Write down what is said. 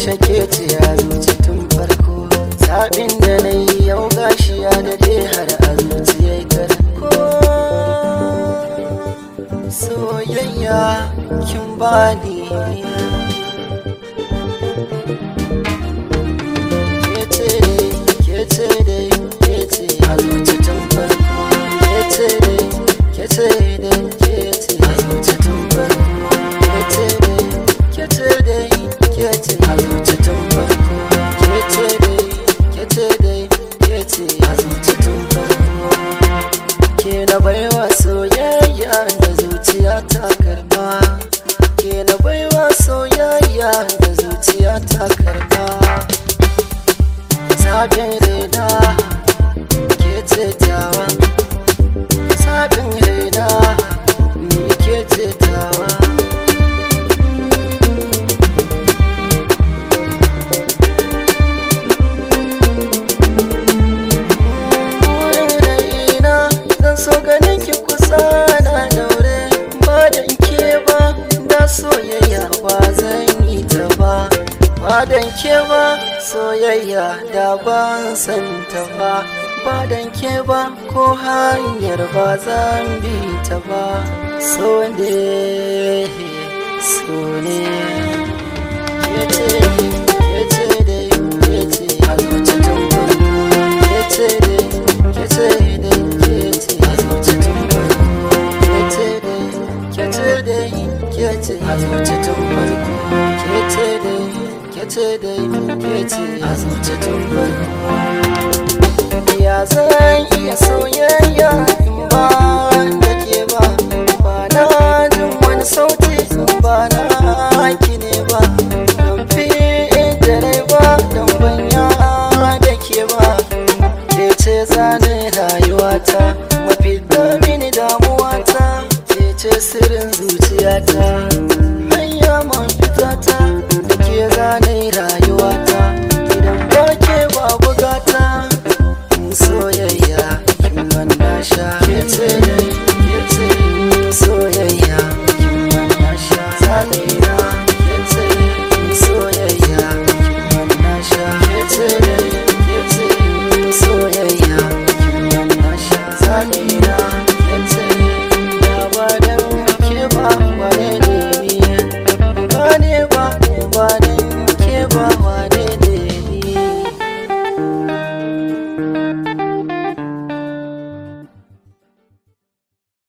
yaushe ke ce ya zuci tun farko zaɓin da na yi yau gashi ya daɗe har a zuciyar karko soyayya kin bani kece dai kece dai kece a zuci tun farko kece dai kece dai kece a zuci tun farko kece dai kece dai kece a zuci tun farko kece dai kece dai kece a zuci tun farko ke na baiwa soyayya da zuciya ta karba ke na baiwa soyayya da zuciya ta karba sabin reda ke ce tawa sabin reda ni ke ce tawa burin raina zan so ganin ki kusa na daure ba da ke ba da soyayya ba zan yi ta ba ba da ke ba soyayya da ban san ta ba ba da ke ba ko hanyar ba zan bi ta ba so ne so ne kece kece dai kece a zuci tun farko kece dai kece dai kece a zuci tun farko kece dai kece dai kece a zuci tun farko kece dai kece dai kece a zuci tun farko ya zan iya soyayya in ba da ke ba ba na jin wani sauti ba na ki ne ba don fi da rai ba don banya da ke ba ke ce zane rayuwata mafi mini damuwata ke ce sirrin zuciyata hanya man fitata da ke zane rayuwata idan ba ke ba bugata soyayya kin wanda sha kece kece soyayya kin wanda sha zane